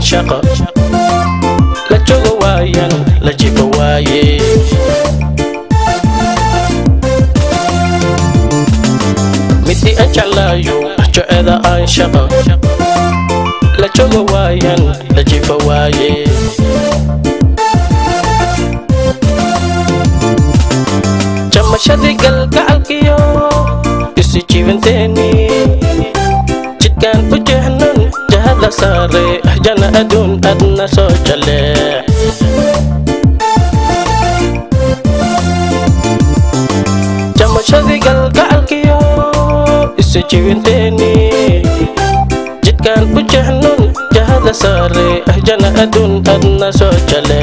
shaqo la jooga waayan la jifa waaye midii aan jeclaayo joceeda aan shaqo la jooga waayan la jifa waaye jamashadii galgacalkiyo isi jibanteeni jidkaan u jeehnan jahada saare jana aduun adna soo jale jamashadii galgacalkiyo isi jibanteeni jidkaan u jeehnan jahada saare jana aduun adna soo jale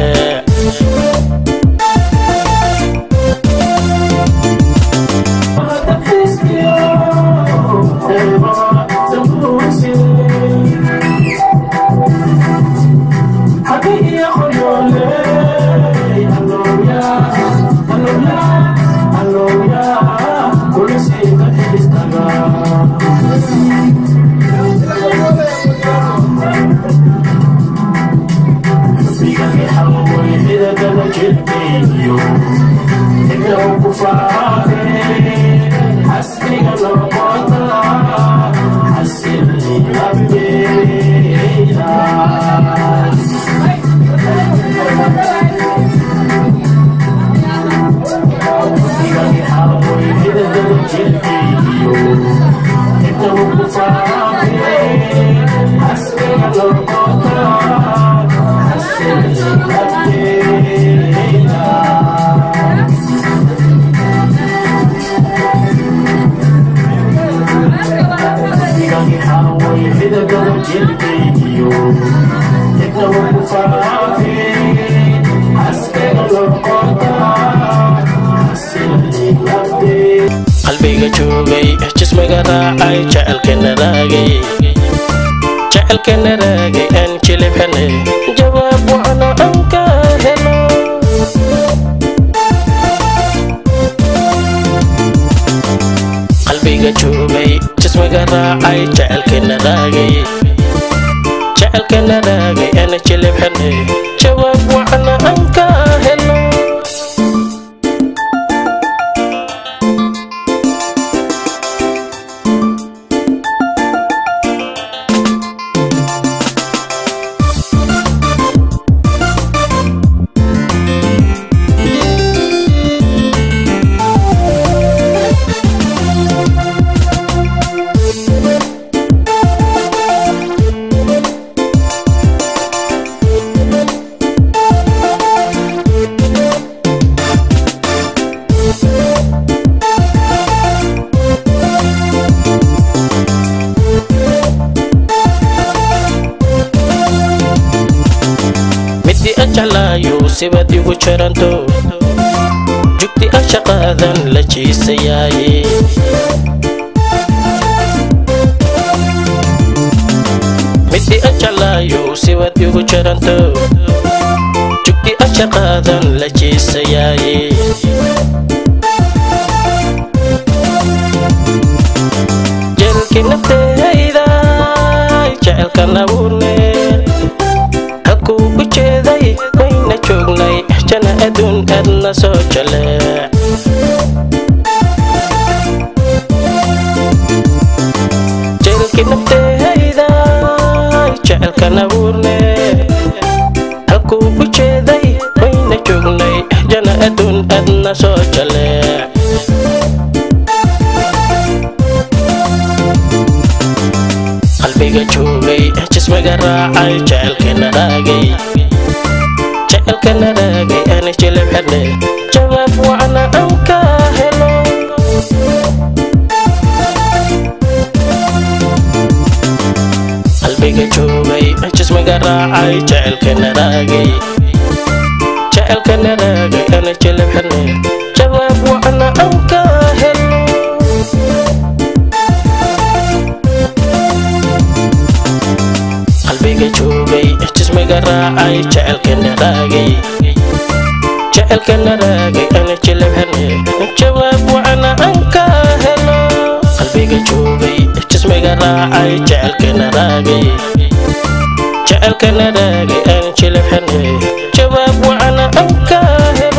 qalbiga joogay jismiga raacay jecelkana raagay jecelkana raagay aan jilibxane jawaab wacna aan ka helo qalbiga joogay jismiga raacay jecelkana raagay jecelkana raagay aan jilibxane jawaab wacna aan ka helo midii aan jeclaayo sibaad igu jaranto jugti aan shaqaadan la jiisayaaye midii aan jeclaayo sibaad igu jaranto jugti aan shaqaadan la jiisayaaye jeelkii naftehayda jecelkan abuurne halkuu u jeeday wayna joognay jana aduun aadna soo jale jeelkii naftehayda jecelkan abuurne halkuu u jeeday wayna joognay jana aduun aadna soo jale qalbiga joogay jismiga raacay jecelkana raagay jecelkana raagay aan jilibxane jawaab wacna aan ka helo qalbiga joogay jismiga raacay jecelkana raagay jecelkana raagay aan jilibxane jawaab wacna aan ka helo qalbiga joogay jismiga raacay jecelkana raagay jecelkana raagay ana jilibxane jawaab wacna aan ka helo qalbiga joogay jismiga raacay jecelkana raagay jecelkana raagay aan jilibxanay jawaab wacana aan ka helo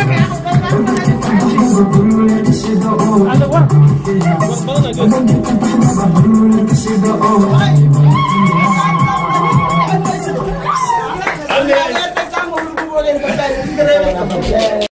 Ada